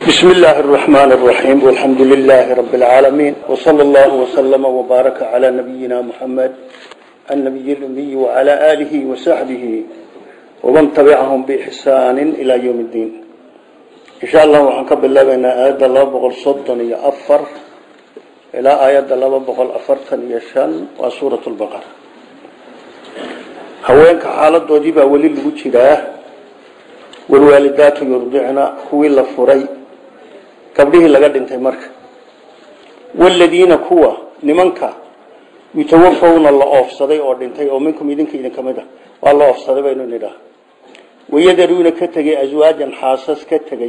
بسم الله الرحمن الرحيم والحمد لله رب العالمين وصلى الله وسلم وبارك على نبينا محمد النبي الأمي وعلى آله وصحبه ومن تبعهم بإحسان إلى يوم الدين إن شاء الله وحنك بالله بين آيات الله بغل صدن يأفر إلى آيات الله بغل أفرتن يشان وسورة البقرة هوينك حالة دوجيبة ولي الوجه والوالدات يرضعن كوي لفري gabdhihii laga dhintay marka waladiina kuwa nimanka yutawafawna la oofsaday oo dhintay oo minkum idinka idin kamid ah waa la oofsaday baynu nidhaah wayadaruuna ka tegay aswaajan xaasas ka tegay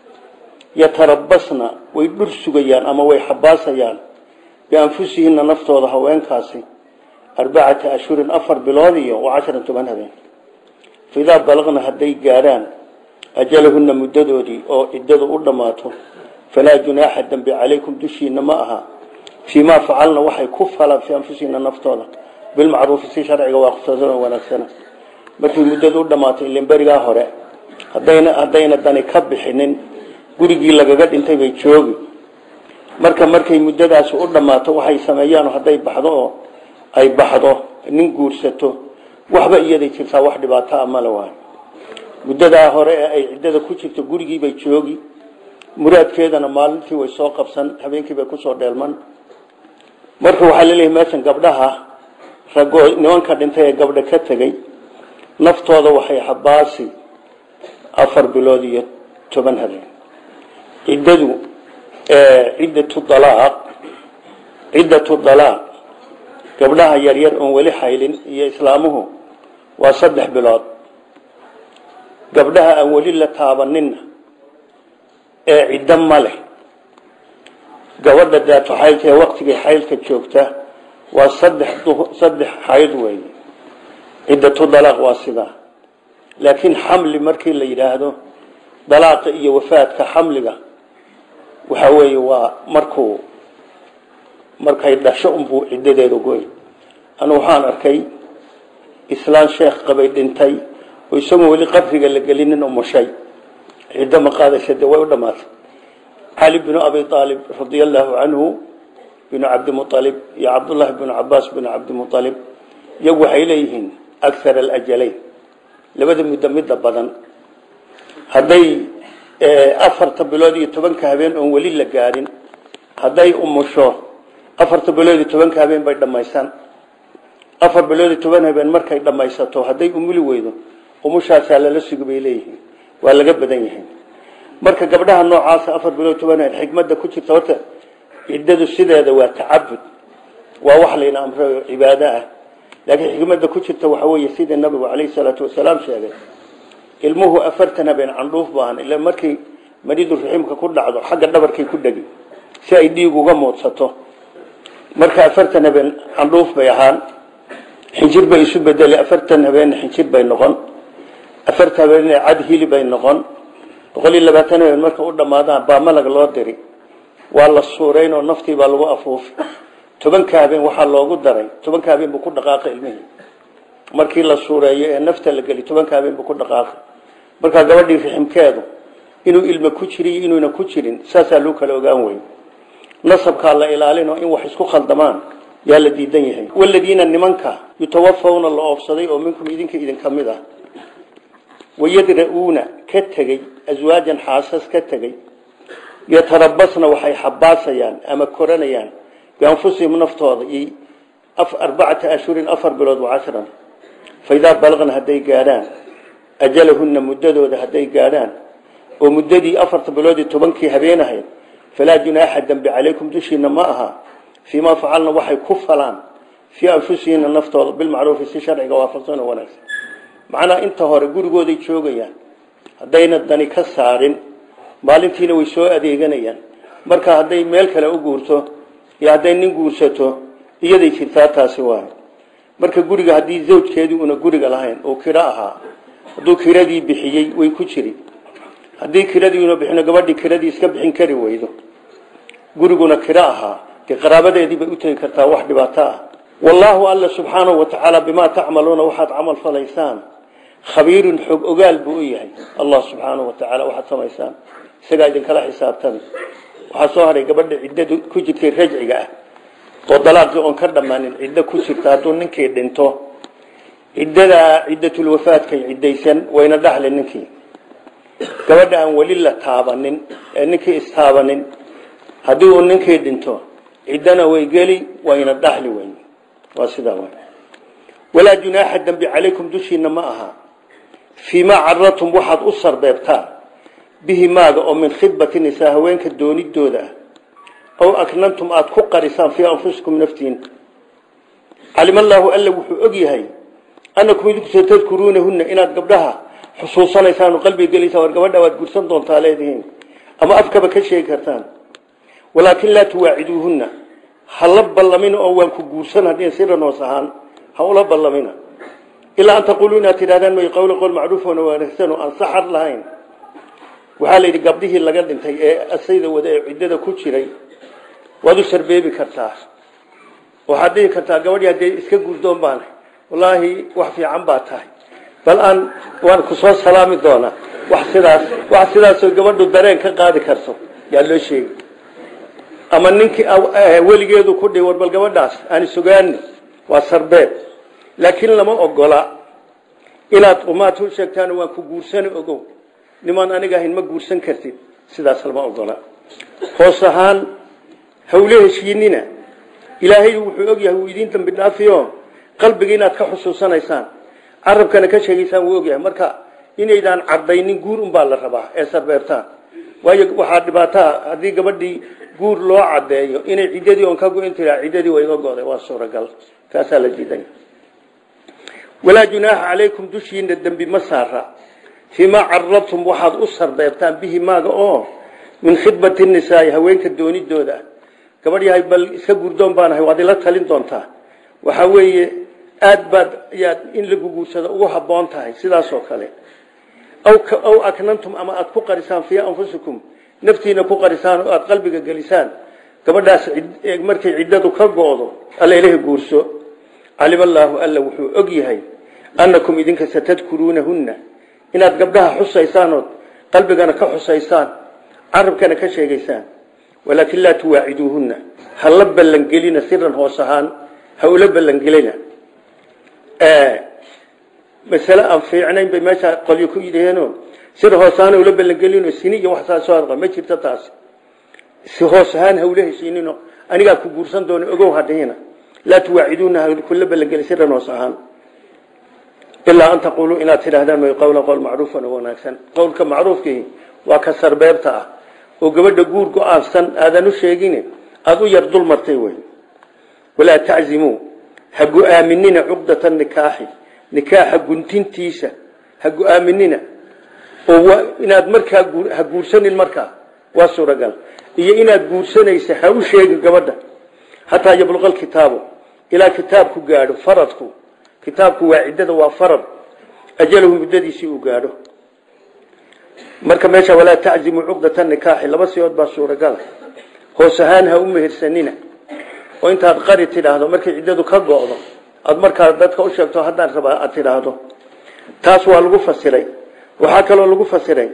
yatarabasna way dhur sugayaan ama way xabaasayaan bianfusihina naftooda haweenkaasi arbacata ashhurin afar bilood iyo wacashara toban habeen faidaa balaqna hadday gaadhaan ajalahuna muddadoodii oo ciddadu u dhammaato falaa junaaxa dambi calaykum dushiina ma aha fii maa facalna waxay ku falaan fii anfusihina naftooda bilmacruufi si sharciga waaqifsasan oo wanaagsana markii muddadu u dhammaatay ilin berigaa hore hadayna haddayna dani ka bixinin gurigii lagaga dhintay bay joogi marka markay muddadaasi u dhammaato waxay sameeyaan hadday baxdo oo ay baxdo nin guursato waxba iyaday jirtaa wax dhibaato a male waay muddadaa hore ee ay ciddada ku jirto gurigiibay joogi muraadkeedana maalintii way soo qabsan habeenkiibay kusoo dheelman marka waxaa laleeyahay meeshan gabdhaha ragoo nimanka dhintay ee gabdha ka tegay naftooda waxay xabaasi afar bilood iyo toban habeen ciddadu ciddatu dalaaq ciddatu dalaaq gabdhaha yaryar oon weli xaylin iyo islaamuhu waa saddex bilood gabdhaha aan weli la taabaninna ee ciddo ma leh gabadha daato xaylka ee waktigay xaylka joogta waa saddex saddex xayd weeye ciddatu dalaaq waa sidaa laakiin xamli markii la yidhaahdo dalaaqa iyo wafaadka xamliga waxa weeye waa markuu markay dhasho unbuu ciddadeeda goy anu waxaan arkay islaan sheekh qabay dhintay oo isagoo weli qabriga la gelinin umushay ciddo ma qaadaysa dee way u dhammaatay cali binu abi aalib radia allaahu canhu binu cabdimualib iyo cabdullaahi binu cabaas binu cabdimualib iyagu waxay leeyihiin akhar alajalayn labada muddo midda badan hadday afarta bilood iyo tobanka habeen oon weli la gaadhin hadday umusho afarta bilood iyo tobanka habeen bay dhammaysan afar bilood iyo toban habeen markay dhammaysato hadday umuli weydo umushaasaa lala sugi bay leeyihiin waa laga badan yahay marka gabdhaha noocaasa afar bilood toban habeen xikmadda ku jirta horta ciddadu sideeda waa tacabud waa wax layna amrayo cibaado ah laakiin xikmadda ku jirta waxa weeye sidii nabigu calayhi salaatu wasalaam sheegay ilmuhu afartan habeen candhuuf baahan ila markay maridu raxiimka ku dhacdo xagga dhabarkay ku dhegi si ay dhiig uga muudsato marka afartan habeen candhuuf bay ahaan xinjir bay isu bedelay afartan habeen xinjir bay noqon afartan habeen cad hili bay noqon boqol iyo labaatan habeen marka u dhammaadaan baa malag loo diri waa la suurayn oo naftii baa lagu afuufi tobanka habeen waxaa loogu daray tobanka habeen buu ku dhaqaaqay ilmihii markii la suureeyo ee nafta la geli tobanka habeen buu ku dhaqaaqay markaa gabadhii riximkeedu inuu ilmo ku jiriyo inuuna ku jirin saasaa loo kala ogaan wey nasabkaa la ilaalino in wax isku khaldamaan yaa la diidan yahay waladiina nimanka yutawafawna la oofsaday oo minkum idinka idin ka mid ah wayadra'uuna ka tegey aswaajan xaasas ka tegey yatarabasna waxay xabaasayaan ama koranayaan bianfusihim naftooda iyo arbacata ashhurin afar bilood wacashran faidaa balaqna hadday gaadhaan ajalahunna muddadooda hadday gaadhaan oo muddadii afarta bilood iyo tobankii habeen ahayd falaa junaaxa dembi calaykum dushiina ma aha fii maa facalna waxay ku falaan fii anfusihina naftooda bilmacruufi si sharciga waafaqsan oo wanaagsan macnaa inta hore gurigooday joogayaan haddayna dani ka saarin maalintiina way soo adeeganayaan marka hadday meel kale u guurto iyo hadday nin guursato iyaday jirtaa taasi waayo marka guriga haddii zawjkeedii una guriga lahayn oo kiro ahaa hadduu kiradii bixiyey way ku jiri haddii kiradii una bixino gabadhii kiradii iska bixin kari weydo guriguna kiro ahaa dee qaraabadeedii bay u tegi kartaa wax dhibaato ah wallaahu alla subxaanahu watacaala bimaa tacmaluuna waxaad camal falaysaan khabiirun xog ogaal buu u yahay allah subxaanahu watacaala waxaad samaysaan isagaa idinkala xisaabtami waxaa soo haray gabadha ciddadu ku jirtay rajciga ah oo dalaaqii oon ka dhammaanin ciddo ku jirta hadduu ninkii dhinto ciddadaa ciddatulwafaadkay ciddaysan wayna dhaxli ninkii gabadha aan weli la taabanin ee ninkii istaabanin haddii uu ninkii dhinto ciddana way geli wayna dhaxli weyn waa sidaa wey walaa junaaxa dembi calaykum dushiina ma aha fii maa caradtum waxaad u sarbeebtaan bihi maaga oo min khidbati nisaa haweenka doonidooda ah aw aknantum aada ku qarisaan fii anfusikum naftiin calima allaahu alla wuxuu og yahay annakum idinku satadkuruunahunna inaad gabdhaha xusuusanaysaan oo qalbiga gelaysaan war gabadha waad gursan doontaa leedihiin ama afkaba ka sheegi kartaan walaakin laa tuwaaciduuhunna ha la ballamina oo waan ku guursan haddii siran hoos ahaan ha ula ballamina ilaa an taquuluu inaad tidhahdaan may qowla qowl macruufona wanaagsan oo aan saxar lahayn waxaa la yidhi gabdhihii laga dhintay ee asayda wada ee ciddada ku jiray waad u sarbeebi kartaa waxaad dhihi kartaa gabadhii haddee iska gurdoon baan wallaahi wax fiican baa tahay bal aan waan ku soo salaami doonaa wax sidaas wax sidaasoo gabadhu dareen ka qaadi karto yaa loo sheegi ama ninkii weligeedu ku dhihi war bal gabadhaas aan sugaani waa sarbeeb laakiin lama ogola inaad umaad u sheegtaan waan ku guursani ogow nimaan aniga ahayn ma guursan kartid sidaas lama ogola hoos ahaan hawle heshiinina ilaahay wuxuu ogyahay wuu idiin dambi dhaafiyo qalbiga inaad ka xusuusanaysaan carabkana ka sheegaysaan wuu ogyahay marka inaydaan cadaynin guur unbaa la rabaa ee sarbeebtaan waayo waxaa dhibaataa haddii gabadhii guur loo cadeeyo inay ciddadii oon ka go-in tiraa ciddadii waa iga goday waa suuragal kaasaa la diiday walaa junaaxa calaykum dushiina dembi ma saara fiimaa caradtum waxaad u sarbeebtaan bihi maaga oo min khidbati nisaai haweenka doonidooda gabadh yahay bal iska gurdoon baanahay waad ila talin doontaa waxaa weeye aad baad yaad in lagu guursado ugu habboon tahay sidaasoo kale aw aknantum ama aad ku qarisaan fii anfusikum naftiina ku qarisaan oo aad qalbiga gelisaan gabadhaas markay ciddadu ka go-do alla ilaha guurso calima allaahu alla wuxuu og yahay annakum idinka satadkuruunahunna inaad gabdhaha xusaysaan ood qalbigana ka xusaysaan carabkana ka sheegaysaan walaakin laa tuwaaciduuhunna ha la ballangelina siran hoos ahaan ha ula ballangelina masale aan fiicnayn bay meesha qolyo ku yidhaheeno sida hoos ahaan ula ballangelino sini iyo wax saasoo adqa ma jirto taas si hoos ahaan ha ula heshiinino anigaa ku guursan doona ogow hadhihina laa tuwaaciduuna ha kula ballangeli siran hoos ahaan ilaa an taquuluu inaad tidhaahdaan may qowla qowl macruufan oo wanaagsan qowlka macruufkii waa ka sarbeebta ah oo gabadha guur go-aansan aadan u sheegin aada u yar dul martay wey walaa taczimuu ha go-aaminina cuqdata nikaaxi nikaaxa guntintiisa ha go-aaminina oo inaad markaa ha guursanin markaa waa suuragal iyo inaad guursanaysa ha u sheegin gabadha hataa yabluqa alkitaabu ilaa kitaabku gaadho faradku kitaabku waa ciddada waa farad ajalahu muddadiisii uu gaadho marka meesha walaa taczimu cuqdata nikaaxi laba siyood baa suuragala hoos ahaan ha u mehersanina oo intaad qari tidhaahdo markay ciddadu ka go-do aada markaa dadka u sheegto haddaan rabaa aad tidhaahdo taas waa lagu fasiray waxaa kaloo lagu fasiray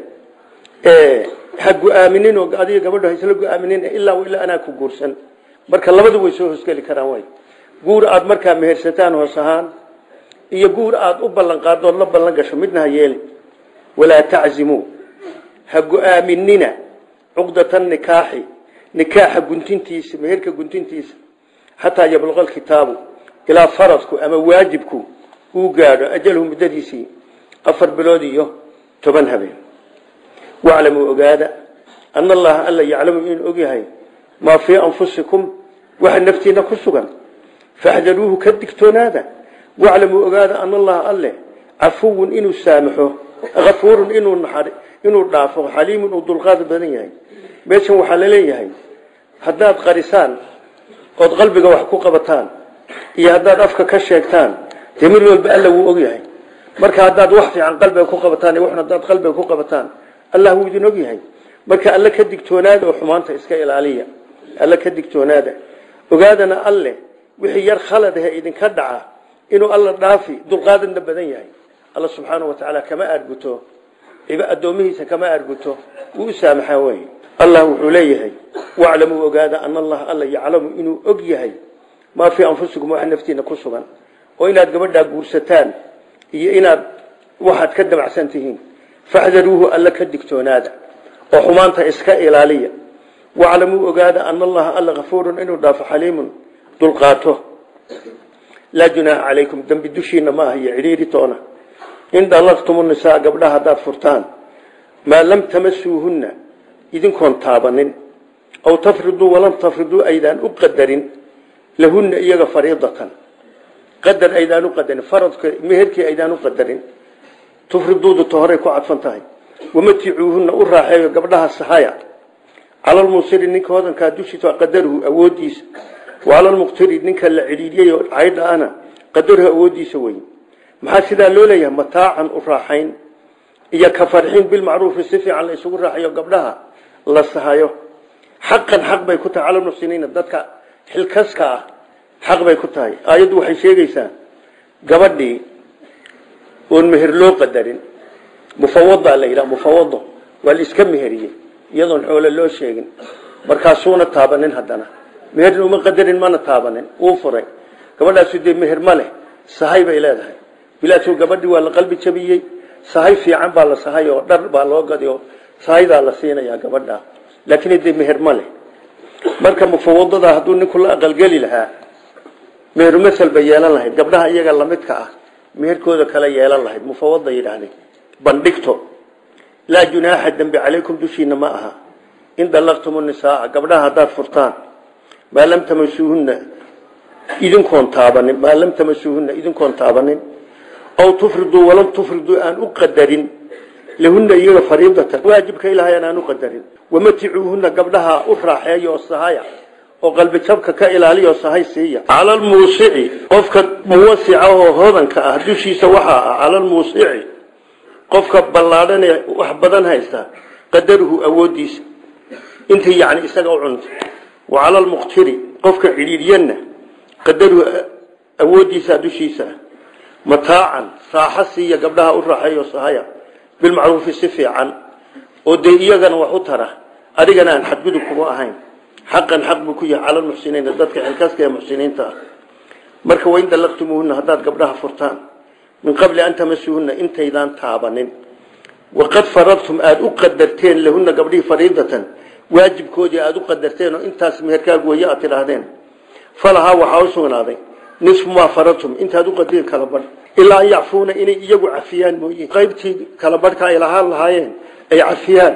ha gu-aaminin oo adiga gabadho ha isla gu-aaminin ilaa ilaa anaa ku guursan marka labadu way soo hosgeli karaan way guur aada markaa mehersataan hoos ahaan iyo guur aada u ballan qaaddood la ballan gasho midna ha yeeli walaa taczimuu ha go-aaminina cuqdata nikaaxi nikaaxa guntintiisa meherka guntintiisa xataa yabluqa alkitaabu ilaa faradku ama waajibku uu gaadho ajalhu muddadiisii afar bilood iyo toban habeen waclamuu ogaada ana allaha alla yaclamu inuu ogyahay maa fii anfusikum waxa naftiina ku sugan faxdaruuhu ka digtoonaada waclamuu ogaada ana allaha alle cafuwun inuu saamaxo afuurun inuu inuu dhaafo xaliimun uu dulqaad badan yahay meeshan waxaa laleeyahay haddaad qarisaan ood qalbiga wax ku qabataan iyo haddaad afka ka sheegtaan dee mid walba alla wuu ogyahay marka haddaad wax fiican qalbiga ku qabataan iyo waxna haddaad qalbiga ku qabataan allah wuu idin ogyahay marka alle ka digtoonaada oo xumaanta iska ilaaliya alle ka digtoonaada ogaadana alle wixii yar khalad ahe idinka dhaca inuu alla dhaafi dulqaadadna badan yahay alla subxaana wa tacaala kama aadguto addoomihiisa kama arguto wuu u saamaxaa wey allah wuxuu leeyahay waclamuu ogaada ana allaha alla yaclamu inuu og yahay maa fii anfusikum waxa naftiina ku sugan oo inaad gabadhaa guursataan iyo inaad waxaad ka damacsan tihiin faxdaruuhu alla ka digtoonaada oo xumaanta iska ilaaliya waclamuu ogaada ana allaha alla kafuurun inuu dhaafo xaliimun dulqaato laa junaaha calaykum dembi dushiina ma aha iyo cidhiiri toona in dallaqtumu nisaa gabdhaha haddaad furtaan maa lam tamasuuhunna idinkoon taabanin aw tafriduu walam tafriduu aydaan u qadarin lahunna iyaga fariidatan qadar aydaan u qadarin faradka meherkii aydaan u qadarin tufriduudu ta horay ku cadfan tahay wamaticuuhunna u raaxeeyo gabdhaha sahaya cala lmuusiri ninka hodankaa dushiisa qadaruhu awoodiisa wacala lmuqtiri ninka la cidhiidiyay oo caydha ana qadaruhu awoodiisa wey maxaa sidaa loo leeyahay mataacan u raaxayn iyo ka farxiin bilmacruufi si fiican la isugu raaxayo gabdhaha la sahayo xaqan xaq bay ku tahay cala lmuxsiniina dadka xilkaska ah xaq bay ku tahay aayaddu waxay sheegaysaa gabadhii oon meher loo qadarin mufawada la yidhaha mufawado waa la iska meheriyey iyadoon xoole loo sheegin markaasuuna taabanin haddana meherna uma qadarin mana taabanin wuu furay gabadhaasu dee meher ma leh sahay bay leedahay bilaasuu gabadhii waa la qalbi jabiyey sahay fiican baa la sahay oo dhar baa loo gadi oo sahaydaa la siinayaa gabadha laakiin dee meher ma leh marka mufawadada hadduu ninku la aqalgeli lahaa meheru masel bay yeelan lahayd gabdhaha iyaga lamidka ah meherkooda kale yeelan lahayd mufawada yidhaahdeen bandhigto laa junaaxa dembi calaykum dushiina ma aha in dallaqtumu nisaaa gabdhaha haddaad furtaan maa lam tamasuuhunna idinkoon taabanin maa lam tamasuuhunna idinkoon taabanin aw tufriduu walam tufriduu aan u qadarin lahunna iyaga fariidatan waajibka ilahayan aan u qadarin wamaticuuhunna gabdhaha u raaxeeya oo sahaya oo qalbi jabka ka ilaaliya oo sahay siiya cala lmuusici qofka muwasica oo hodanka ah dushiisa waxaa ah cala lmuusici qofka ballaadhan ee wax badan haysta qadaruhu awoodiisa intii yani isaga u cunta wa cala lmuqtiri qofka cidhiidyanna qadaruhu awoodiisa dushiisa mataacan raaxo siiya gabdhaha u raaxeeyo sahaya bilmacruufi si fiican oo dee iyagana wax u tara adigana aan xadgudub kuma ahayn xaqan xaq buu ku yahay cala lmuxsiniina dadka xilkaska ee muxsiniinta ah marka wain dallaqtumuuhunna haddaad gabdhaha furtaan min qabli an tamasuuhunna intaydaan taabanin waqad faradtum aada u qadarteen lahunna gabdhihii fariidatan waajibkoodii aada u qadarteen oo intaas meherkaagu waye aad tidhaahdeen falahaa waxaa u sugnaaday nisfu maa faradtum intaad u qadireen kala badh ilaa an yacfuuna inay iyagu cafiyaan mooye qaybtii kala badhka ay lahaan lahaayeen ay cafiyaan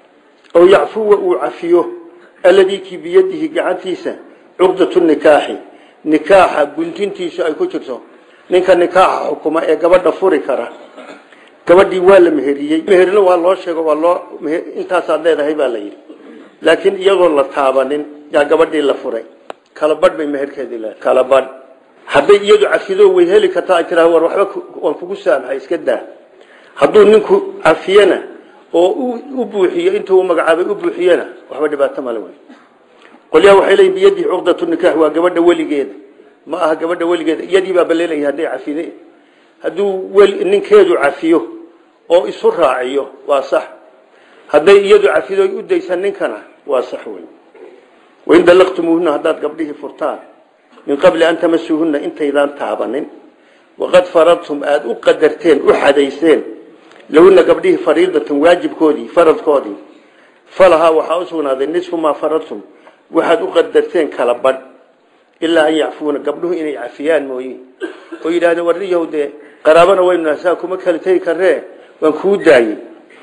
oo yacfuwa uu cafiyo alladii kii biyadihi gacantiisa cuqdatu nikaaxi nikaaxa guntintiisu ay ku jirto ninka nikaaxa xukuma ee gabadha furi kara gabadhii waa la meheriyey meherina waa loo sheego waa loo intaasaad leedahay baa la yidhi laakiin iyagoo la taabanin yaa gabadhii la furay kala badh bay meherkeedii leedahay kala badh hadday iyadu cafido way heli kartaa ay tiraa war waxba waan kugu saamaxay iska daa hadduu ninku cafiyena oo u buuxiyo intuu u magacaabay u buuxiyena waxba dhibaato male wey qolyaha waxay leeyihin biyadihi cuqdatu nikaax waa gabadha weligeeda ma aha gabadha weligeeda iyadii baa baleelaya hadday cafide hadduu ninkeedu cafiyo oo isu raaciyo waa sax hadday iyadu cafido u daysan ninkana waa sax wey wain dallaqtumuuhuna haddaad gabdhihii furtaan min qabli an tamasuuhunna intaydaan taabanin waqad faradtum aada u qadarteen u xadayseen lahuna gabdhihii fariidatan waajibkoodii faradkoodii falahaa waxaa u sugnaaday nisfu maa faradtum waxaad u qadarteen kala badh ilaa an yacfuuna gabdhuhu inay cafiyaan mooye oo yidhahdeen warniyahow dee qaraabana waynu nasaa kuma kala tegi karree waan kuu daayey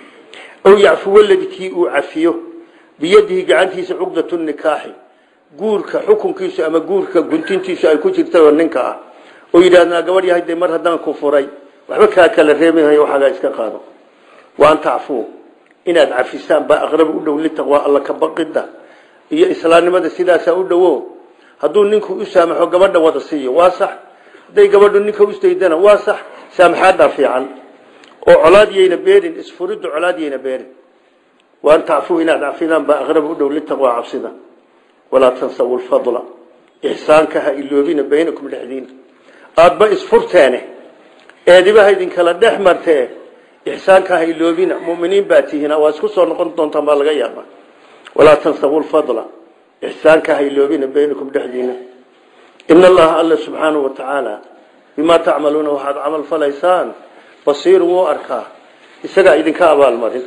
ow yacfu waladii kii uu cafiyo biyadihi gacantiisa cuqdatu nikaaxi guurka xukunkiisu ama guurka guntintiisu ay ku jirta oo ninka ah oo yidhahdna gabadh yahay dee mar haddaan ku furay waxba kaa kala reebihayo waxaagaa iska qaado wa an tacfuu inaad cafisaan baa aqrab u dhow litaqwaa alla ka baqida iyo islaamnimada sidaasaa u dhowo hadduu ninku u saamaxo gabadha wada siiyo waa sax hadday gabadhu ninka usdaydana waa sax saamaxaadaa fiican oo colaadyayna beerin isfuriddu colaadyayna beerin wa an tacfuu inaad cafidaan baa aqrab u dhow litaqwaa cabsida walaa tansawu lfadla ixsaanka ha iloobina baynakum dhexdiina aadba isfurteene eedibaha idinkala dhex martee ixsaanka ha iloobina muminiin baa tihiin waa isku soo noqon doontaan baa laga yaaba walaa tansabu lfadla ixsaanka ha iloobina baynakum dhexdiina in allaha alla subxaanahu wa tacaala bimaa tacmaluuna waxaad camal falaysaan basiir wuu arkaa isagaa idinka abaalmarin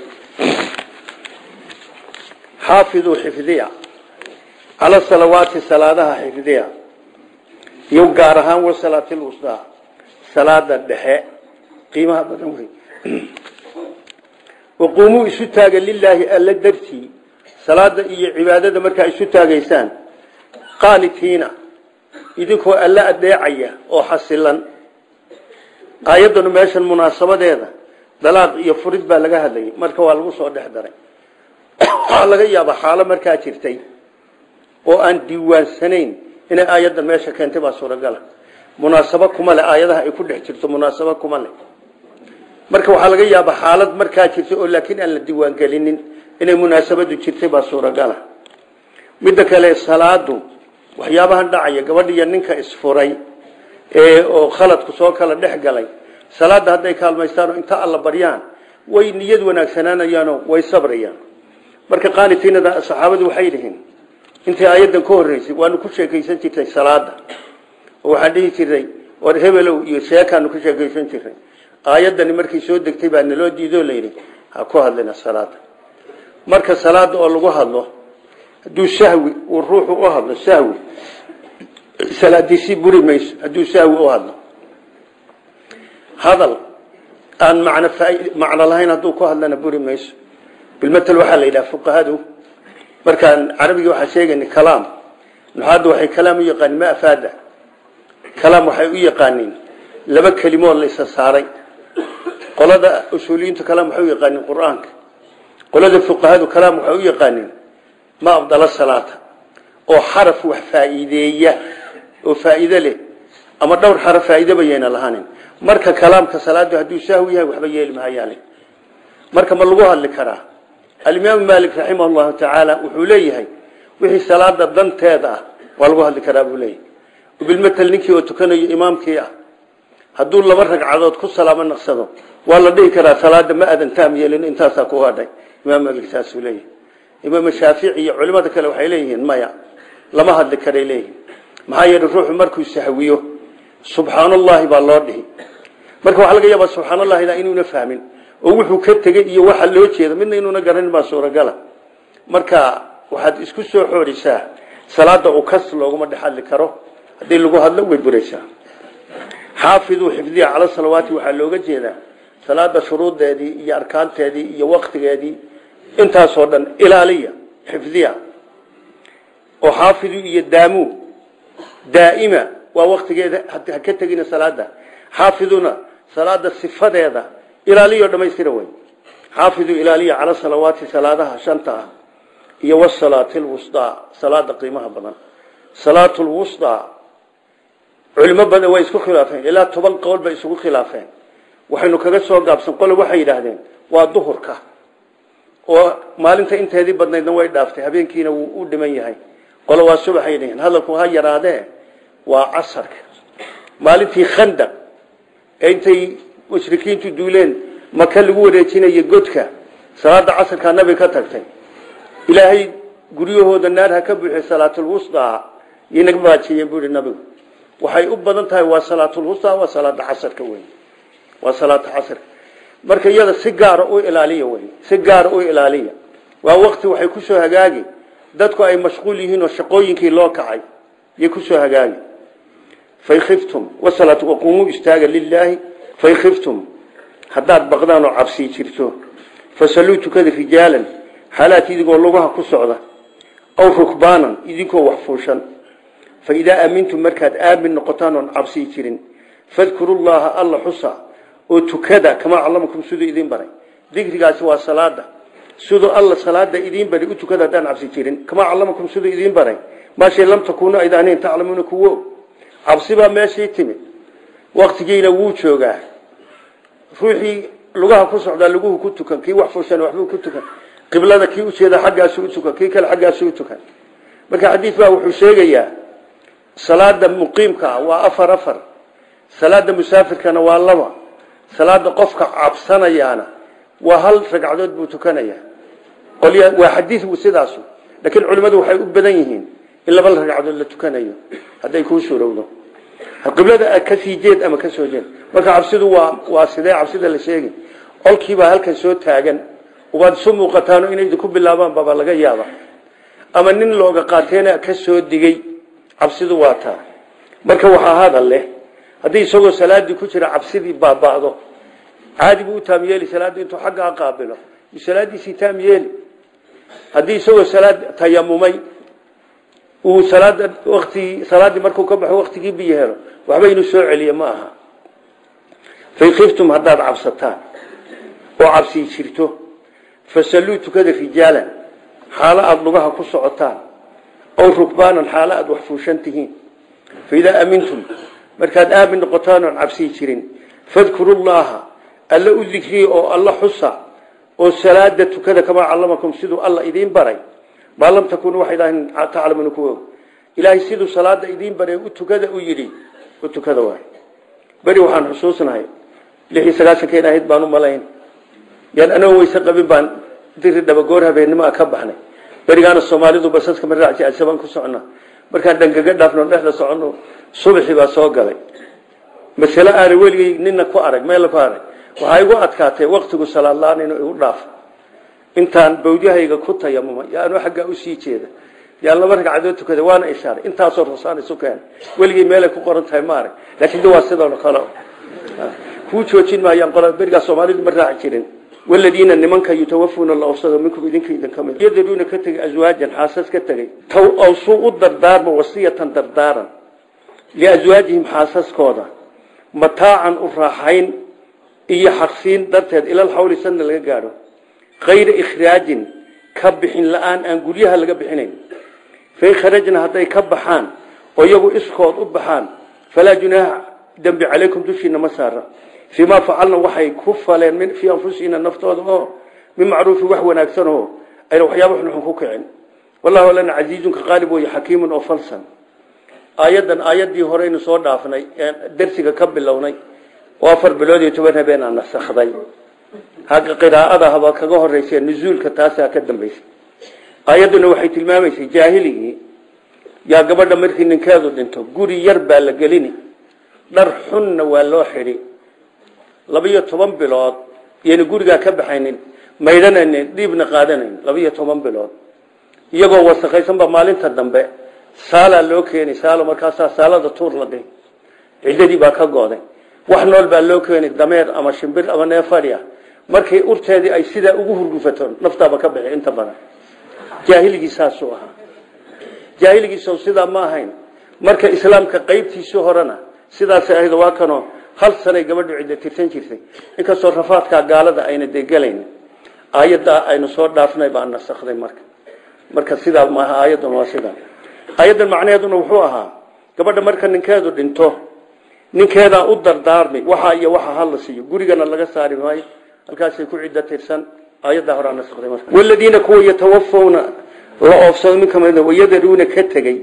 xaafiduu xifdiya cala salawaati salaadaha xifdiya iyo gaar ahaan wasalaati lwusdaa salaada dhexe qiimaha badan wey waquumuu isu taaga lilaahi alla dartii salaada iyo cibaadada markaa isu taagaysaan qaanitiina idinkoo alla adeecaya oo xasilan aayaddanu meeshan munaasabadeeda dalaaq iyo furid baa laga hadlayay marka waa lagu soo dhex daray waxaa laga yaabaa xaalo markaa jirtay oo aan diiwaansanayn inay aayaddan meesha keentay baa suuragala munaasabo kuma leh aayadaha ay ku dhex jirto munaasabo kuma leh marka waxaa laga yaabaa xaalad markaa jirtay oo laakiin aan la diiwaangelinin inay munaasabadu jirtay baa suuragala midda kale salaadu waxyaabahan dhacaya gabadhiiyo ninka isfuray ee oo khaladku soo kala dhex galay salaada hadday kaalmaystaanoo inta alla baryaan way niyad wanaagsanaanayaanoo way sabrayaan marka qaanitiinada saxaabadu waxay dhihiin intii aayaddan ka horreysay waanu ku sheekaysan jirtay salaada oo waxaan dhihi jirnay war hebelow iyo sheekaanu ku sheekaysan jirnay aayaddani markay soo degtay baa naloo diidoo layidhi ha ku hadlina salaada marka salaada oo lagu hadlo hadduu sahwi uu ruuxu u hadlo sahwi salaadiisii buri mayso hadduu sahwi u hadlo hadal aan macno macno lahayn hadduu ku hadlana buri mayso bilmatel waxaa la yidhaha fuqahadu markaan carabigii waxaa sheegayna kalaam nuxaadda waxay kalaam u yaqaanin ma afaada kalaam waxay u yaqaaniin laba kelimood la isa saaray qolada usuuliyiintu kalaam waxay u yaqaaniin qur-aanka qolada fuqahadu kalaam waxay u yaqaaniin ma abdala salaata oo xaraf wax faa'iideeya oo faa'iido leh ama dhowr xaraf faa'iido bayayna lahaanin marka kalaamka salaadu hadduu sahwi yahay waxba yeeli mahayaale marka ma lagu hadli karaa alimaamu maalik raximah llahu tacaala wuxuu leeyahay wixii salaada danteeda ah waa lagu hadli karaa buu leeyahay bilmatel ninkii oo tukanayo imaamkii ah hadduu laba ragcadood ku salaamo naqsado waa la dhihi karaa salaada ma adan taam yeelin intaasaa ku hadhay imaam maalik saasuu leeyahay imaam shaafici iyo culimada kale waxay leeyihiin maya lama hadli karay leeyihin maxaa yeelay ruuxu markuu sahwiyo subxaan allahi baa loo dhihi marka waxaa laga yaabaa subxaan allahida inuuna fahmin oo wuxuu ka tegey iyo waxa loo jeeda midna inuuna garanin baa suuragala marka waxaad isku soo xoorisaa salaada u kas looguma dhex hadli karo haddii lagu hadlo way buraysaa xaafiduu xifdiya cala salawaati waxaa looga jeedaa salaada shuruudeedii iyo arkaanteedii iyo waktigeedii intaasoo dhan ilaaliya xifdiya oo xaafidu iyo daamu daa'ima waa waktigeeda ha ka tegina salaada xaafiduna salaada sifadeeda ilaaliyo dhamaystira wey xaafiduu ilaaliya cala salawaati salaadaha shanta ah iyo wasalaati lwusdaa salaada qiimaha badan salaatu lwusdaa culimo badan way isku khilaafeen ilaa toban qowl bay isugu khilaafeen waxaynu kaga soo gaabsan qole waxay yidhaahdeen waa duhurka oo maalinta inteedii badnaydna way dhaaftay habeenkiina wuu u dhiman yahay qole waa subaxay dhihiin hadalku ha yaraadee waa casarka maalintii khandaq ee intay mushrikiintu duuleen maka lagu wareejinaya godka salaada casarkaa nabi ka tagtay ilaahay guryahooda naar ha ka buuxiy salaatulwusdaa inaga baajiyeen buu ihi nabigu waxay u badan tahay waa salaatulwusdaa waa salaada casarka wey waa salaata casarka marka iyada si gaara u ilaaliya wey si gaara u ilaaliya waa wakti waxay kusoo hagaagi dadku ay mashquul yihiin oo shaqooyinkii loo kacay yay kusoo hagaagi fain khiftum wasalaatu waquumuu istaaga lilaahi fain khiftum haddaad baqdaan oo cabsii jirto fasalluu tukada rijaalan xaalaat idigoo lugaha ku socda aw rukbaanan idinkoo wax fuushan fa idaa aamintum markaad aamin noqotaan oon cabsii jirin fadkuru llaha alla xusa oo tukada kamaa callamakum siduu idiin baray dikrigaasi waa salaada siduu alla salaada idiin baray u tukada haddaan cabsi jirin kamaa callamakum siduu idiin baray maashay lam takuunu aydaanayn taclamuuna kuwo cabsi baa meeshii timid waktigiina wuu joogaa ruuxii lugaha ku socdaa luguhu ku tukan kii wax fuushan waxbuu ku tukan qiblada kii ujeeda xaggaasu u tukan kii kale xaggaasu u tukan marka xadiis baa wuxuu sheegayaa salaada muqiimka waa afar afar salaada musaafirkana waa laba salaada qofka cabsanayaana waa hal ragcadood buu tukanaya qolya waa xadiis sidaasu laakiin culimmadu waxay u badan yihiin in laba ragcadood la tukanayo hadday kuu suurowdo qiblada ka sii jeed ama ka soo jeed marka cabsidu waa waa sidee cabsida la sheegi qolkiibaa halkan soo taagan waad isu muuqataano inay idinku bilaabaan baba laga yaaba ama nin looga qaateena ka soo digay cabsidu waa taa marka waxaa hadal leh haddii isagoo salaadii ku jira cabsidii baaba'do caadi buu u taam yeeli salaadda intuu xaggaa qaabilo salaadiisii taam yeeli haddii isagoo salaad tayamumay uu salaada waqti salaadii markuu ka baxo waqtigii biyo helo waxba inuu soo celiyo ma aha fa khiftum haddaad cabsataan oo cabsii jirto fasalluu tukada rijaalan xaalo aada lugaha ku socotaan ow rukbaanan xaalo aada wax fuushan tihiin fa idaa aamintum markaad aamin noqotaan oon cabsii jirin fadkuru llaha alla u dikriya oo alla xusa oo salaada tukada kamaa callamakum siduu alla idiin baray maa lam takunuu waxaydhaahn taclamuuna kuwa og ilaahay siduu salaada idiin baray u tukada u yidhi u tukada waay beri waxaan xusuusnahay lix iyo sagaaشhankeen ahayd baan u malayn yaan anagoo weyse qabin baan diri dhabagoor habeennimo ka baxnay berigaana soomaalidu basaska ma raaci asabaan ku socona markaan dhangaga dhaafno dhexda socono subaxii baa soo galay masale aana weligay nina ku arag meel ku arag waxaa igu adkaatay waktigu salaadlaan inuu igu dhaafo intaan bawdyahayga ku tayamuma yo anuu xaggaa usii jeeda yaan laba ragcadood tukada waana ishaaray intaasoo rusaan isu keen weligay meelay ku qoran tahay ma arag laakiin de waa sidoo kale kuu joojin maayaan qola berigaa soomaalidu ma raaci jirin waladiina nimanka yutawafuuna la ofsado minkum idinka idin ka mid yadaruuna ka tegay aswaajan xaasas ka tegay taw awsuu u dardaarma wasiyatan dardaaran liaswaajihim xaasaskooda mataacan u raaxayn iyo xaqsiin darteed ilal xawli sanna laga gaadho kayra ikhraajin ka bixin la-aan aan guryaha laga bixinayn fain kharajna hadday ka baxaan oo iyagu iskood u baxaan falaa junaaha dembi calaykum dushiina ma saara fii maa facalna waxay ku faleen fii anfusihina naftooda oo min macruufi wax wanaagsan oo ayna waxyaaba xunxun ku kicin wallahu lana casiizunka qaalib wey xakiimun oo falsan aayaddan aayaddii horeynu soo dhaafnay darsiga ka bilownay oo afar bilood iyo toban habeen aan nasakday hagga qiraa'ada haba kaga horeysa nuzuulka taasaa ka dambaysay aayadduna waxay tilmaamaysay jaahiligii yaa gabadha markii ninkeedu dhinto guri yar baa la gelini dhar xunna waa loo xidhi labiyo toban bilood iyana gurigaa ka baxaynin maydhanayn dhiibna qaadanayn labiyo toban bilood iyagoo wasakaysanba maalinta dambe saalaa loo keenay saalo markaasaa saalada tuur la dhihi ciddadii baa ka gooday wax nool baa loo keenay dameer ama shimbir ama neefadhi ah markay urteedii ay sidaa ugu hurgufato naftaaba ka bixi inta badan jaahiligii saasuu ahaa jaahiligiiso sidaa ma ahayn marka islaamka qaybtiisii horena sidaasay ahayd waa kanoo hal sanay gabadhu cidda tirsan jirtay inkastoo rafaadkaa gaalada ayna degelayn aayaddaa aynu soo dhaafnay baa nasakday marka marka sidaa maaha aayaddan waa sidaa aayaddan macnaheeduna wuxuu ahaa gabadha marka ninkeedu dhinto ninkeedaa u dardaarmi waxa iyo waxa hala siiyo gurigana laga saari maayo halkaasay ku ciddo tirsan aayaddaa horaa nasakday marka waladiina kuwa yatawafawna la oofsado min kamid wayadaruuna ka tegey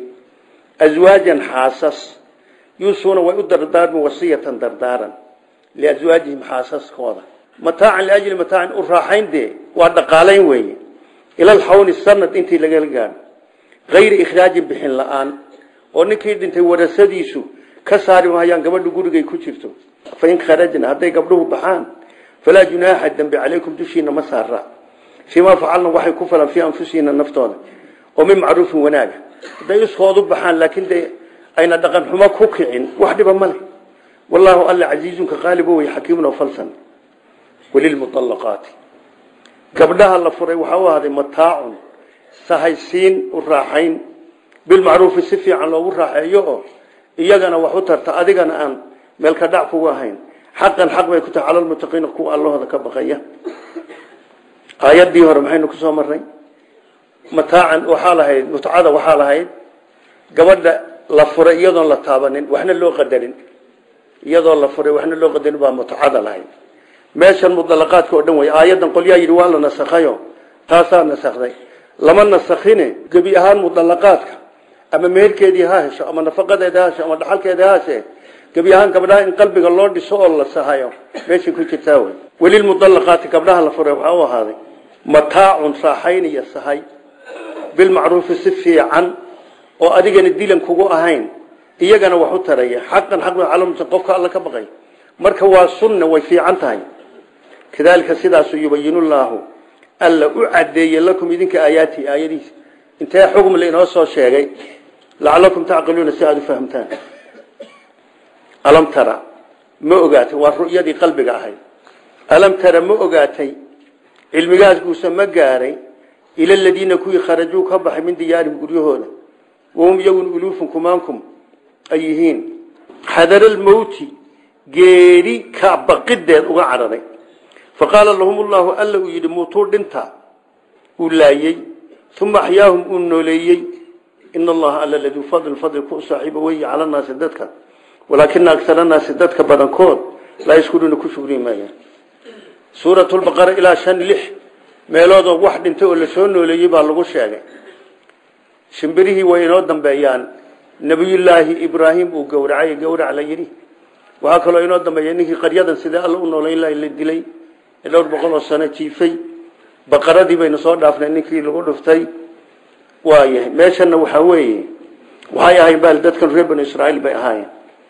aswaajan xaasas yuusuuna way u dardaarmi wasiyatan dardaaran liaswaajihim xaasaskooda mataacan liajli mataacin u raaxayn dee waa dhaqaalayn weeye ilal xawni sanad intii lagala gaadho hayra ikhraajin bixin la-aan oo ninkii dhintay warasadiisu ka saari mahayaan gabadhu gurigay ku jirto fain kharajna hadday gabdhuhu baxaan falaa junaaxa dembi calaykum dushiina ma saara fiimaa facalna waxay ku falan fii anfusihina naftooda oo min macruufin wanaaga hadday iskoodu baxaan laakiin de ayna dhaqan xumo ku kicin wax dhiba ma leh wallaahu alla casiizunka qaalibo wey xakiimun oo falsan walilmuallaqaati gabdhaha la furay waxaa u ahaaday mataacun sahaysiin u raaxayn bilmacruufi si fiican loogu raaxeeyo oo iyagana wax u tarta adigana aan meelka dhac kugu ahayn xaqan xaq bay ku tahay calalmutaqiina kuwa allahooda ka baqaya aayaddii hore maxaynu kusoo marnay mataacan waxaa lahayd mutcada waxaa lahayd gabadha la furay iyadoon la taabanin waxna loo qadarin iyadoo la furay waxna loo qadarin baa mutcada lahayd meeshan mudalaqaadka oo dhan wey aayaddan qolyaa yidhi waa la nasakhayo taasaa nasakday lama nasakhine gebi ahaan mudalaqaadka ama meherkeedii ha hesho ama nafaqadeeda ha hesho ama dhaxalkeeda ha heshe gebi ahaan gabdhaha in qalbiga loo dhiso oo la sahayo meeshay ku jirtaa wey welilmudallaqaati gabdhaha la furay waxaa u ahaaday mataacun raaxayn iyo sahay bilmacruufi si fiican oo adigana dilan kugu ahayn iyagana wax u taraya xaqan xaq calamta qofka alla ka baqay marka waa sunna way fiican tahay kadalika sidaasu yubayinu llaahu alla u cadeeye lakum idinka aayaati aayadiisa intee xugm lainoo soo sheegay lacalakum tacqiluuna si aada u fahamtaan alam tara ma ogaatay waa ru'yadii qalbiga ahayd alam tara ma ogaatay cilmigaas guusa ma gaaray ila aladiina kuwii kharajuu ka baxay min diyaarihim guryahooda wahum iyagun uluufun kumaankum ay yihiin xadaralmowti geeri ka baqideed uga cararay faqaala lahum llahu alla uu yidhi muutuu dhinta uu laayey uma axyaahum uu nooleeyey ina allaha alla laduu fadl fadli ku saaxiiba weeye cala naasi dadka walaakina agsara naasi dadka badankood laa yashkuruuna ku shugri maayaan suurat lbaqara ilaa shan lix meeloodoo wax dhintay oo lasoo nooleeyey baa lagu sheegay shimbirihii way inoo dambeeyaan nabiyullaahi ibraahim uu gowracay gowrac la yidhi waxaa kaloo inoo dambeeya ninkii qaryadan sidee alla u noolayn laha la dilay ee dhowr boqol oo sano jiifay baqaradii baynu soo dhaafnay ninkii lagu dhuftay waayahay meeshana waxaa weeye waxay ahayn bal dadkan reer banu israa'iil bay ahaayeen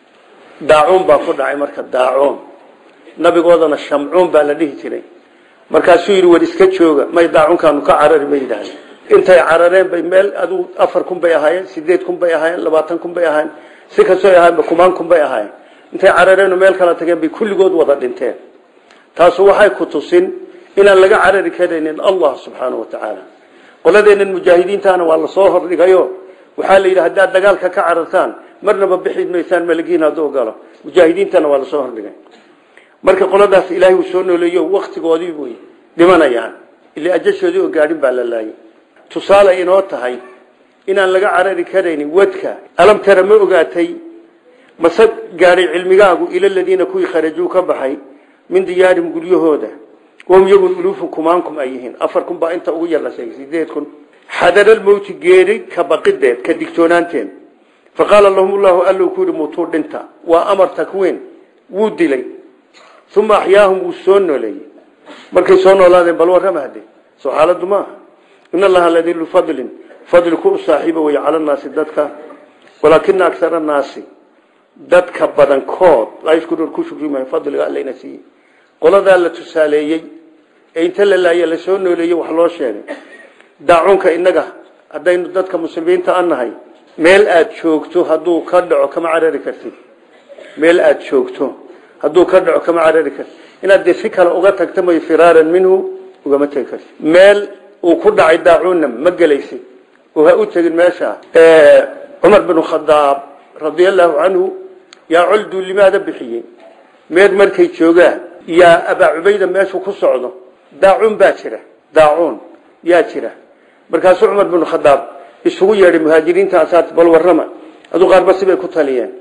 daacuun baa ku dhacay marka daacuun nabigoodana shamcuun baa la dhihi jiray markaasuu yidhi war iska jooga may daacunkaanu ka carari bay yidhaahdeen intay carareen bay meel aduu afar kun bay ahaayeen sideed kun bay ahaayeen labaatan kun bay ahaayeen si kastoo ahaayeen kumaan kun bay ahaayeen intay carareen meel kala tageen bay kulligood wada dhinteen taasu waxay ku tusin inaan laga carari karaynin allah subxaana wa tacaala qoladeennan mujaahidiintaana waa lasoo hordhigayo waxaa la yidhi haddaad dagaalka ka carartaan marnaba bixi maysaan malagiin hadduu galo mujaahidiintana waa lasoo hordhigay marka qoladaas ilaahay uu soo nooleeyo waktigoodii way dhimanayaan ilaa ajashoodii oo gaadhin baa la laayay tusaale inoo tahay inaan laga carari karaynin wadka alam tara ma ogaatay mase gaadhay cilmigaagu ila ladiina kuwii kharajuu ka baxay min diyaarihim guryahooda wahum yagun uluufun kumaankum ay yihiin afar kun baa inta ugu yar la sheegay sideed kun xadaralmowti geeri ka baqideed ka digtoonaanteen faqaala lahum llahu alla ku yihi mutuu dhinta waa amar takwiin wuu dilay uma axyaahum wuu soo nooleeyey markay soo noolaadeen bal warrama hade soo xaaladu maaha in allaha ladilu fadlin fadli ku saaxiiba wey cala naasi dadka walaakina aksara naasi dadka badankood laa yashkuruun ku shukri maayo fadliga allayna siiyey qoladaa la tusaaleeyey ee inta la laaya la soo nooleeyey wax loo sheegay daacuunka innaga haddaynu dadka muslimiinta an nahay meel aada joogto hadduu ka dhaco kama carari kartid meel aada joogto hadduu ka dhaco kama carari kartid inaad dee si kale uga tagta may firaaran minhu ugama tegi kartid meel uu ku dhacay daacuunna ma gelaysid oo ha u tegin meesha cumar binu khadaab radia allahu canhu yaa coldu limaada bixiyey meed markay joogaan yaa abaa cubayda meeshuu ku socdo daacuun baa jira daacuun yaa jira markaasuu cumar binu khadaab isugu yeedhay muhaajiriinta asaat bal warrama aduu qaarba sibay ku taliyeen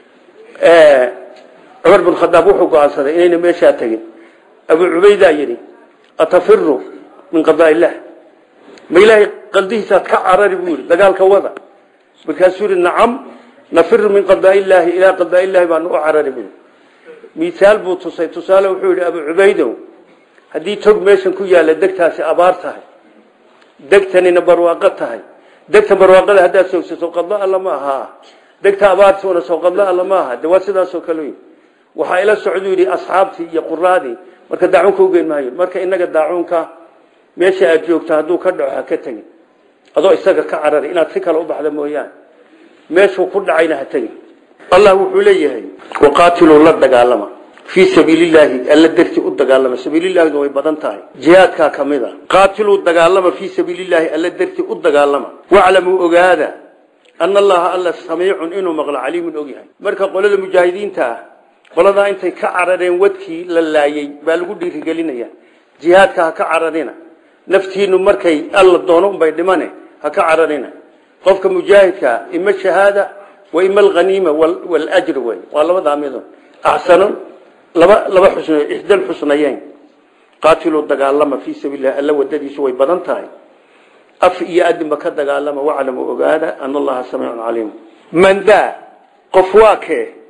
cumar binu khadaab wuxuu go-aansaday inayna meeshaa tegin abuu cubaydaa yidhi atafiru min qadaa illah ma ilaahay qaldihiisaad ka carari buu yidhi dagaalka wada markaasuu yidhi nacam nafiru min qadaa illaahi ilaa qadaa illaahi baanu u carari buu misaal buu tusay tusaale wuxuu yidhi abuu cubaydow haddii tog meeshan ku yaalla degtaasi abaar tahay degtanina barwaaqo tahay degta barwaaqada haddaad soogsato qadlo alla ma aha degta abaartuuna soo qadlo alla ma aha de waa sidaasoo kale waxaa ila socduu yidhi asxaabtii iyo quraadii marka daacuunka ugeyn maayo marka inaga daacuunka meesha aad joogto hadduu ka dhaco ha ka tegin adoo isaga ka carari inaad si kale u baxda mooyaane meeshuu ku dhacayna ha tegin allah wuxuu leeyahay waqaatiluu la dagaalama fii sabiilillaahi alla darti u dagaalama sabiilillahina way badan tahay jihaadkaa ka mid a qaatiluu dagaalama fii sabiilillaahi alla darti u dagaalama waclamuu ogaada ana allaha alla samiicun inuu maqlo caliimun ogyahay marka qolada mujaahidiinta ah qoladaa intay ka carareen wadkii la laayey baa lagu dhiirigelinaya jihaadka ha ka cararina naftiinu markay alla doono unbay dhimane ha ka cararina qofka mujaahidkaa ima shahaada wa ima alhaniima waljr wey waa labadaa midun axsano laba laba xusn ixdal xusnayeyn qaatiluu dagaalama fii sabiililah alla wadadiisu way badan tahay af iyo adinba ka dagaalama waclamu ogaada ana allaha samiicun caliim man daa qof waa kee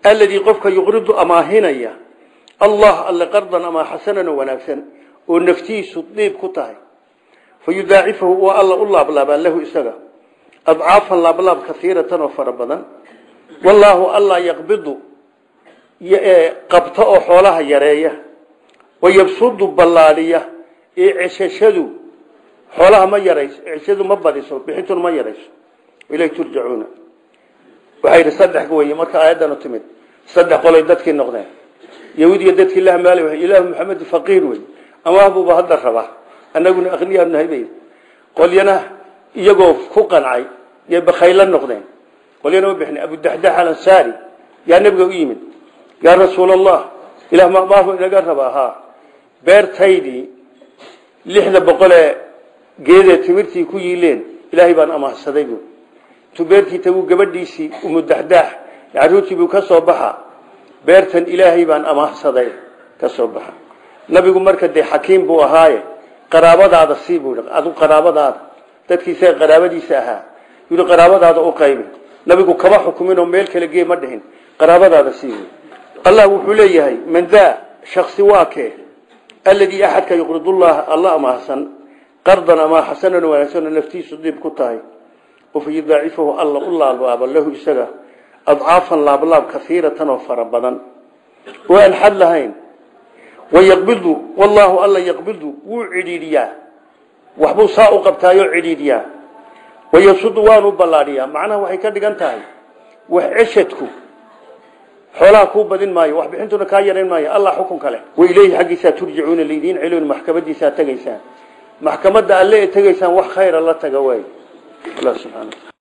alladii qofka yuqridu amaahinaya allah alle qardan amaa xasanan oo wanaagsan oo naftiisu diib ku tahay fa yudaacifahu waa alla u laablaabaa lahu isaga adcaafan laablaab kaiiratan oo fara badan wallaahu allah yaqbidu qabta oo xoolaha yareeya wayabsudu ballaadhiya ee ceshashadu xoolaha ma yarayso ceshadu ma badiso bixintuna ma yarayso ilay turjacuuna waxaa yidhi saddex weye marka aayaddanu timid saddex qolay dadkii noqdeen yahuudiya dadkii la hamaali wa ilaahu maxamed faqiir wey amaabuba hadda rabaa annaguna aqniyaanu nahay bay qolyana iyagoo ku qancay yay bakhayla noqdeen qolyana ma bixin abudaxdax alansaari yaa nabiga u yimid yaa rasuul allah ilah mamaahu inaga rabaa ha beertaydii lixda boqolee geedee timirtii ku yiileen ilaahay baan amaahsaday bu intuu beertii tagu gabadhiisii umudaxdaax caruurtii buu ka soo baxa beertan ilaahay baan amaahsaday ka soo baxa nabigu marka dee xakiim buu ahaaye qaraabadaada sii buu adu qaraabadaada dadkiisa qaraabadiisa ahaa yii qaraabadaada u qaybi nabigu kama xukumin oo meel kale gee ma dhihin qaraabadaada sii buu allah wuxuu leeyahay man daa shaksi waa kee alladii axadka yuqridullaha alla amaahsan qardan amaa xasanan wanaagsan oo naftiisu dib ku tahay oo fa yudaacifahu alla u laalbaaba lahu isaga adcaafan laablaab kaiiratan oo fara badan oo aan xad lahayn wayaqbidu wallaahu alla yaqbidu wuu cidhiidhiyaa waxbuu saa u qabtaayoo cidhiidhiyaa wayasudu waanu ballaadhiyaa macnaha waxay ka dhigan tahay wax ceshadku xoolaha kuu badin maayo wax bixintuna kaa yarayn maayo allah xukunka leh wa ileyhi xaggiisaa turjacuuna laydiin celin maxkamadiisaa tegaysaan maxkamadda alle ee tegaysaan wax khayra la taga waay allah subxaana